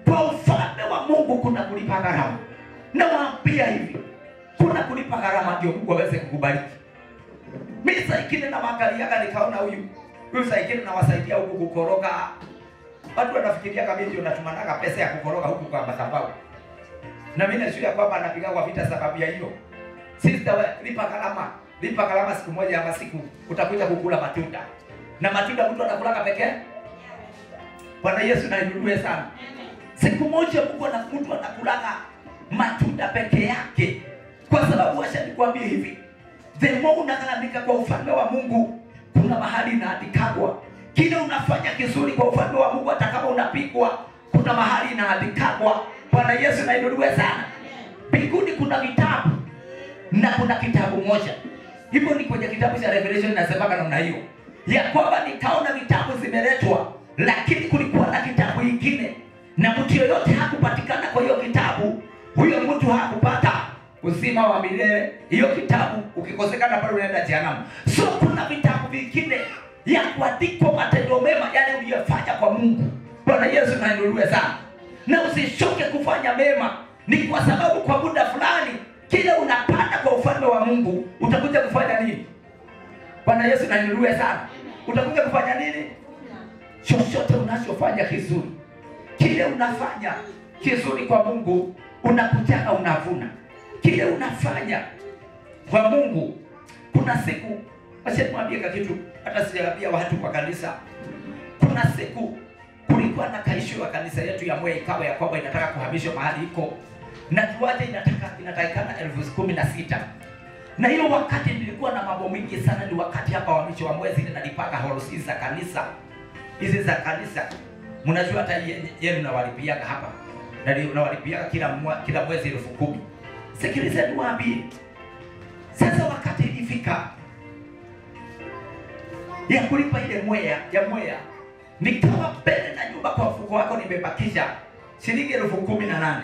kwa ufalme wa Mungu kuna kulipa gharama. Nawaambia hivi, kuna kulipa gharama ndio Mungu aweze kukubariki. Mimi saa ingine nawaangaliaga nikaona huyu huyu, saa ingine nawasaidia huku kukoroga. Watu wanafikiria kama ndio natumanaga pesa ya kukoroga huku kwa madhabahu, na mimi najua kwamba anapiga kwa vita sababu ya hiyo. Sister, we, lipa gharama, lipa gharama. Siku moja ama siku utakuja kukula matunda, na matunda mtu anakulaka pekee. Bwana Yesu nainuliwe sana. Siku moja Mungu ana mtu anakulaka matunda peke yake, kwa sababu acha nikwambie hivi, the more unagharamika kwa ufalme wa Mungu, kuna mahali inaandikagwa kile unafanya kizuri kwa ufalme wa Mungu, hata kama unapigwa, kuna mahali inaandikagwa. Bwana Yesu nainuliwe sana. Mbinguni kuna vitabu na kuna kitabu moja hivyo, ni kwenye kitabu cha Revelation inasemaga namna hiyo ya kwamba nikaona vitabu zimeletwa, lakini kulikuwa na kitabu kingine, na mtu yoyote hakupatikana kwa hiyo kitabu, huyo mtu hakupata uzima wa milele. Hiyo kitabu ukikosekana pale unaenda jehanamu. So kuna vitabu vingine ya kuandikwa matendo mema yale uliyofanya kwa Mungu. Bwana Yesu nainuliwe sana, na usishuke kufanya mema, ni kwa sababu kwa muda fulani kile unapanda kwa ufalme wa Mungu utakuja kufanya nini? Bwana Yesu nainuliwe sana, utakuja kufanya nini? Chochote unachofanya kizuri, kile unafanya kizuri kwa Mungu unakujaga unavuna kile unafanya kwa Mungu. Kuna siku acha niwaambie kitu, hata sijaambia watu kwa kanisa. Kuna siku kulikuwa na kaisho ya kanisa yetu ya Mwea, ikawa ya kwamba inataka kuhamishwa mahali iko na kiwanja inataka inatakikana elfu kumi na sita na hiyo wakati nilikuwa na mambo mingi sana. Ni wakati hapa wamicho wa mwezi nalipaka horosi za kanisa hizi za kanisa, mnajua hata yenu nawalipiaga hapa na nawalipiaga kila mwa, kila mwezi elfu kumi. Sikiliza niwaambie sasa, wakati ilifika ya kulipa ile mwea ya mwea, nikawa mbele na nyumba kwa mfuko wako nimebakisha shilingi elfu kumi na nane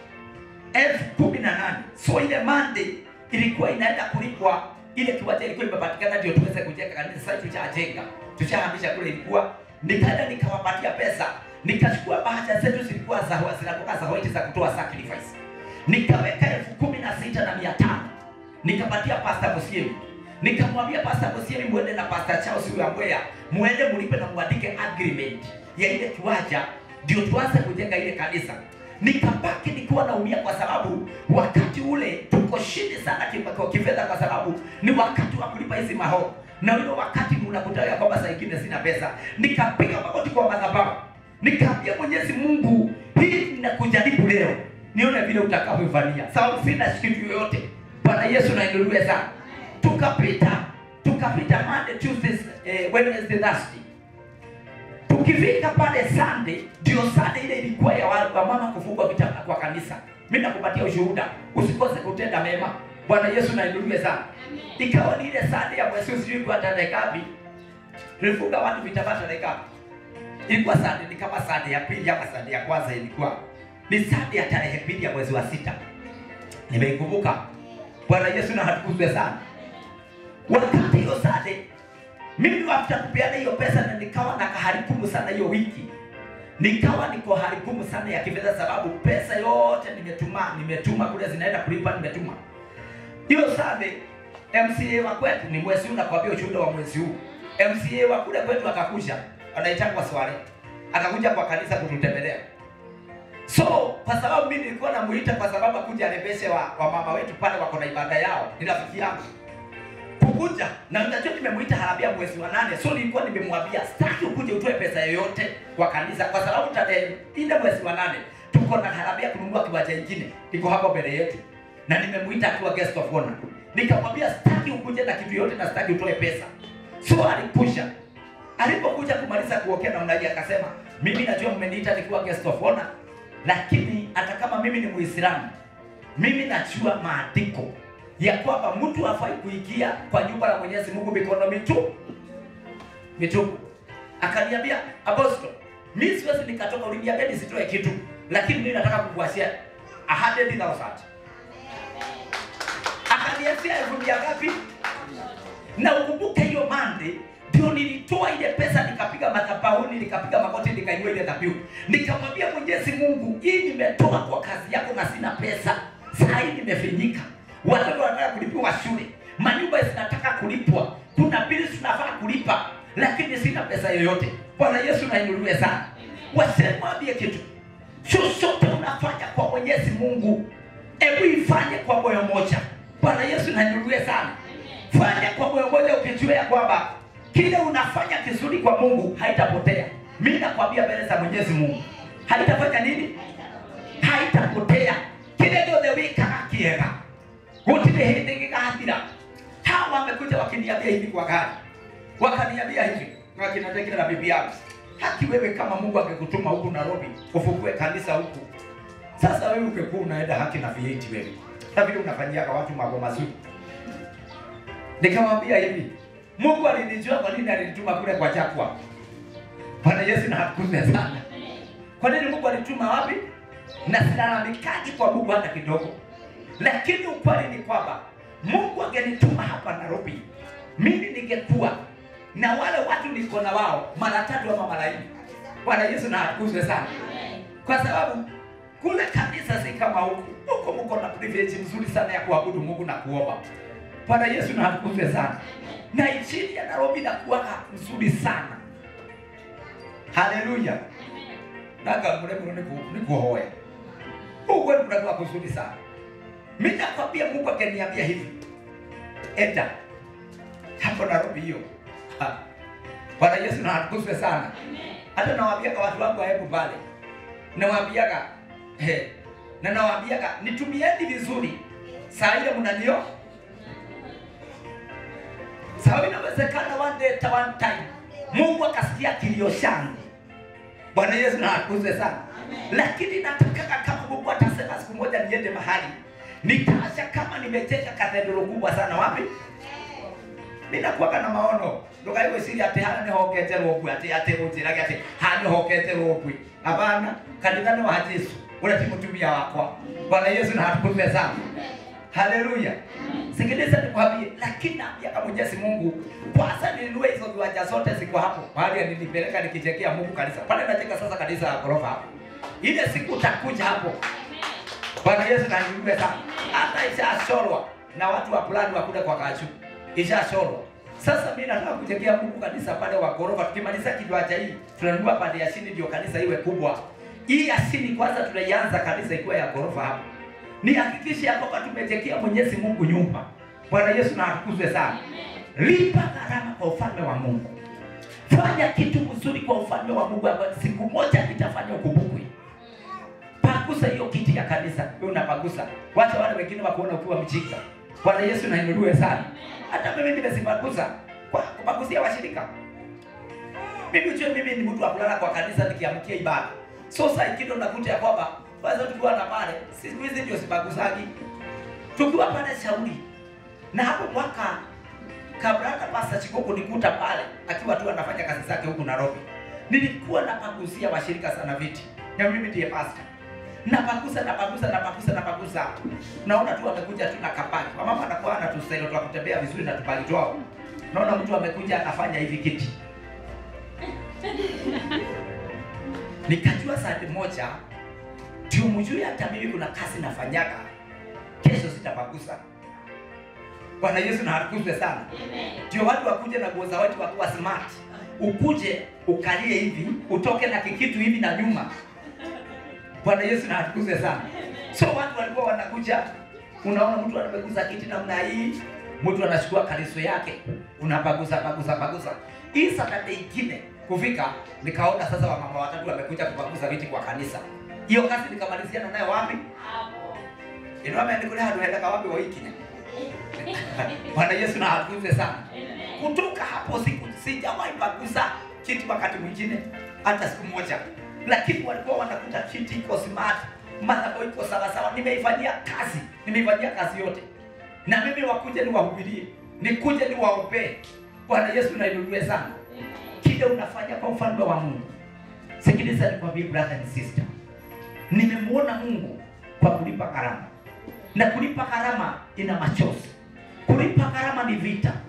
elfu kumi na nane So ile Monday ilikuwa inaenda kulipwa, ile kiwanja ilikuwa imepatikana ndio tuweze kujenga kanisa. Sasa tushajenga, tushahamisha kule, ilikuwa nikaenda nikawapatia pesa, nikachukua bahasha zetu zilikuwa za zinakuwa za white za kutoa sacrifice nikaweka elfu kumi na sita na mia tano nikapatia Pastor Musiemi, nikamwambia Pastor Musiemi, muende na Pastor Charles huyu Ambwea, muende mulipe na muandike agreement ya ile kiwanja, ndio tuanze kujenga ile kanisa. Nikabaki nikiwa naumia kwa sababu wakati ule tuko shida sana kwa kifedha, kwa sababu ni wakati wa kulipa hizi maho na ule wakati unakutaka kwamba saa ingine sina pesa. Nikapiga magoti kwa madhabahu, nikaambia Mwenyezi Mungu, hii ninakujaribu leo nione vile utakavyofanyia, sababu sina kitu yoyote. Bwana Yesu nainuliwe sana. Tukapita tukapita Monday, Tuesday, eh, Wednesday, Thursday. Tukifika pale Sunday, ndio Sunday ile ilikuwa ya wa mama kufungwa vitanda kwa kanisa. Mimi nakupatia ushuhuda, usikose kutenda mema. Bwana Yesu nainuliwe sana. Ikawa ni ile Sunday ya mwezi sijui kwa tarehe ngapi, tulifunga watu vitambaa tarehe ngapi? Ilikuwa Sunday, ni kama Sunday ya pili ama Sunday ya kwanza ilikuwa ni Sunday ya tarehe pili ya mwezi wa sita, nimeikumbuka. Bwana Yesu na hatukuzwe sana. Wakati hiyo Sunday mimi after kupeana hiyo pesa na nikawa na kaharibumu sana hiyo wiki, nikawa niko haribumu sana ya kifedha, sababu pesa yote nimetuma nimetuma kule zinaenda kulipa, nimetuma hiyo Sunday. MCA wa kwetu ni mwezi huu, nakwambia ushuhuda wa mwezi huu. MCA wa kule kwetu akakuja, anaitwa Swale, akakuja kwa kanisa kututembelea So kwa sababu mimi nilikuwa namuita kwa sababu akuja arebeshe wa, wa mama wetu pale wako na ibada yao, ni rafiki yangu kukuja, na unajua nimemuita harambia mwezi wa nane, so nilikuwa nimemwambia sitaki ukuje utoe pesa yoyote kwa kanisa, kwa sababu tarehe ile mwezi wa nane tuko na harambia kununua kiwanja kingine iko hapo mbele yetu, na nimemuita akiwa guest of honor. Nikamwambia sitaki ukuje na kitu yote na sitaki utoe pesa, so alipusha. Alipokuja kumaliza kuokea na unaji, akasema mimi najua mmeniita nikiwa guest of honor lakini hata kama mimi ni Muislamu, mimi najua maandiko ya kwamba mtu hafai kuingia kwa nyumba la Mwenyezi Mungu mikono mitupu mitupu. Akaniambia, Apostle, mimi siwezi nikatoka, uliniambia nisitoe kitu, lakini mimi nataka kukuachia 100,000. Akaniambia elfu mia ngapi? Na ukumbuke hiyo Monday ndio nilitoa ile pesa nikapiga madhabahuni nikapiga magoti nikainua ile dhabihu nikamwambia mwenyezi mungu hii nimetoa kwa kazi yako na sina pesa saa hii nimefinyika watoto wanataka kulipiwa shule manyumba zinataka kulipwa kuna bili tunafaa kulipa lakini sina pesa yoyote bwana yesu nainuliwe sana wasemwambie kitu chochote unafanya kwa mwenyezi mungu hebu ifanye kwa moyo moja bwana yesu nainuliwe sana fanya kwa moyo moja ukijua ya kwamba kile unafanya kizuri kwa mungu haitapotea mi nakwambia mbele za mwenyezi mungu haitafanya nini haitapotea kile gĩothe wĩkaga kĩega gũtirĩ hĩndĩ gĩgathira hawa wamekuja wakiniambia hivi kwa gari wakaniambia hivi wakinatengera na bibi yangu haki wewe kama mungu angekutuma huku nairobi ufungue kanisa huku sasa wewe ungekuwa unaenda haki na V8 wewe na vile unafanyiaga watu mambo mazuri nikamwambia hivi mungu alinijua kwa nini alinituma kule kwa chakwa bwana yesu na hatukuze sana kwa nini mungu alituma wapi na silalamikaji kwa mungu hata kidogo lakini ukweli ni kwamba mungu angenituma hapa nairobi mimi ningekuwa na wale watu niko na wao mara tatu ama mara nne bwana yesu na atukuzwe sana kwa sababu kule kanisa si kama huku huko mko na privilege mzuri sana ya kuabudu mungu na kuomba bwana yesu na atukuzwe sana na injili ya nairobi nakuwaga mzuri sana haleluya naga muremuro nikuhoya huko kunakuwa kuzuri sana mi nakwambia mungu akaniambia hivi enda hapo nairobi hiyo Ha. bwana yesu na atukuzwe sana hata nawaambiaga watu wangu waebu pale nawaambiaga he, na nawaambiaga nitumieni vizuri saa ile mnanio sawa inawezekana one day ta one time mungu akasikia kilio changu bwana yesu na atukuzwe sana lakini natakaga kama mungu atasema siku moja niende mahali nitaasha kama nimejenga kathedro kubwa sana wapi ninakuaga na maono ndũkaigwĩciria atĩ hana nĩ hokete rũngwi atĩ atĩ ũnjĩrage atĩ haha nĩ hokete rũngwi hapana kanitha nĩ wa jesu ũrĩa ti mũtumia wakwa bwana yesu na hatukuze sana haleluya sikiliza nikwambie lakini naambiaga mwenyezi mungu kwanza nilinue hizo viwanja zote ziko hapo mahali alinipeleka nikichekea mungu kanisa pale nacheka sasa kanisa ya ghorofa hapo ile siku utakuja hapo bwana yesu naniume sana hata ishashorwa na watu wa fulani wakule kwa kachu ishashorwa sasa mi nataka kujengea mungu kanisa pale wa ghorofa tukimaliza kiwanja hii tunanunua pande ya chini ndio kanisa iwe kubwa hii ya chini kwanza tunaianza kanisa ikiwa ya ghorofa hapo nihakikishe ya kwamba tumejengea mwenyezi mungu nyumba bwana yesu na atukuzwe sana lipa gharama kwa ufalme wa mungu fanya kitu mzuri kwa ufalme wa mungu ambayo siku moja itafanya ukumbukwe pagusa hiyo kiti ya kanisa wewe unapagusa wacha wale wengine wakuona ukiwa mjinga bwana yesu nainuliwe sana hata mimi nimezipagusa kwa kupagusia washirika mimi ujue mimi ni mtu wa kulala kwa kanisa nikiamkia ibada so saa ingine unakuta ya kwamba kwanza tukiwa na pale siku hizi ndio sipagusagi tukiwa pale shauri na hapo mwaka kabla hata pasta chikoko nikuta pale akiwa tu anafanya kazi zake huku nairobi nilikuwa napagusia washirika sana viti na mimi ndiye pasta napagusa napagusa napagusa napagusa naona tu amekuja tu na kapaki wamama anakuwa na tusailo twa kutembea vizuri na tupaki twao naona mtu amekuja anafanya hivi kiti nikajua saa moja ndio mjue hata mimi kuna kazi nafanyaga kesho sitapagusa bwana yesu na atukuzwe sana ndio watu wakuje na nguo za watu wakuwa smart ukuje ukalie hivi utoke na kikitu hivi na nyuma bwana yesu na atukuzwe sana so watu walikuwa wanakuja unaona mtu anapaguza kiti namna hii mtu anachukua kariso yake unapagusa pagusa pagusa hii saturday ingine kufika nikaona sasa wamama watatu wamekuja kupagusa viti kwa kanisa hiyo kazi nikamaliziana nayo wapi inomendikule handu hendaga wapi waikinya bwana yesu na atukuzwe sana kutoka hapo siku sijawahi pagusa kiti wakati mwingine hata siku moja lakini walikuwa wanakuta kiti iko smart madhabahu iko sawasawa nimeifanyia kazi nimeifanyia kazi yote na mimi wakuje niwahubirie nikuje niwaombee bwana yesu nainuliwe sana kile unafanya kwa ufalme wa mungu sikiliza nikwambie brother and sister nimemwona mungu kwa kulipa gharama na kulipa gharama ina machozi kulipa gharama ni vita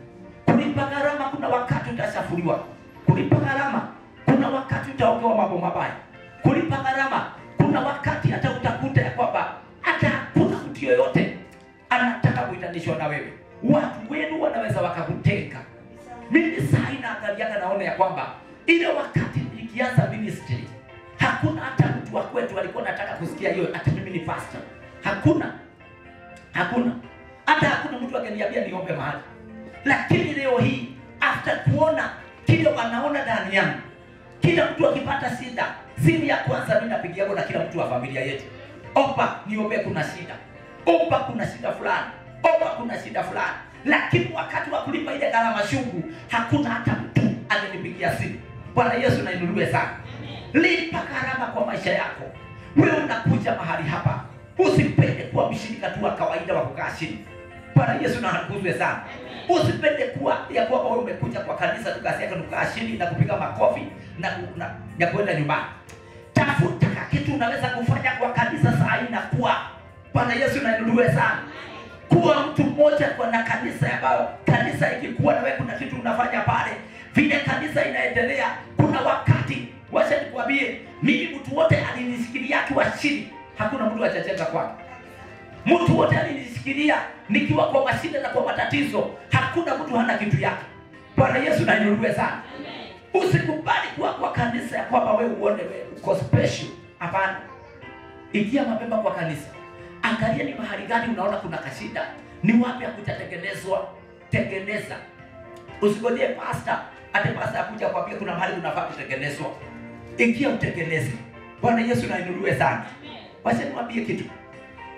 Kulipa gharama, kuna wakati utachafuliwa. Kulipa gharama, kuna wakati utaongewa mambo mabaya. Kulipa gharama, kuna wakati hata utakuta ya kwamba hata hakuna mtu yoyote anataka kuitanishwa na wewe. Watu wenu wanaweza wakakutenga. Mimi saa hii naangaliaga naona ya kwamba ile wakati nikianza ministry hakuna hata mtu wa kwetu alikuwa anataka kusikia hiyo hata mimi ni pastor. Hakuna, hakuna hata hakuna mtu akiniambia niombe mahali. Lakini leo hii after kuona kile wanaona ndani yangu, kila mtu akipata shida, simu ya kwanza mimi napigia na kila mtu wa familia yetu, omba niombe, kuna shida, omba kuna shida fulani, omba kuna shida fulani. Lakini wakati wa kulipa ile gharama shungu, hakuna hata mtu alinipigia simu. Bwana Yesu nainuliwe sana. Lipa gharama kwa maisha yako. Wewe unakuja mahali hapa, usipende kuwa mshirika tu wa kawaida wa kukaa chini. Bwana Yesu na atukuzwe sana. Usipende kuwa ya kwamba wewe umekuja kwa kanisa tu kazi yako kukaa chini na kupiga makofi na, na, na kwenda nyumbani. Tafuta kitu unaweza kufanya kwa kanisa saa hii na kuwa. Bwana Yesu na inuliwe sana. Kuwa mtu mmoja kwa na kanisa ambayo kanisa ikikuwa na wewe kuna kitu unafanya pale, vile kanisa inaendelea, kuna wakati wacha nikwambie, mimi mtu wote alinisikilia akiwa chini, hakuna mtu atacheza kwake. Mtu wote alinisikilia nikiwa kwa mashida na kwa matatizo, hakuna mtu hana kitu yake. Bwana Yesu na inuliwe sana. Usikubali kuwa kwa kanisa ya kwamba wewe uone wewe uko special. Hapana, ingia mapema kwa kanisa, angalia ni mahali gani unaona kuna kashida, ni wapi hakutatengenezwa, tengeneza. Usigojee pasta ate pasta akuja kwambia kuna mahali unafaa kutengenezwa, ingia utengeneze. Bwana Yesu na inuliwe sana. Wacha niwaambie kitu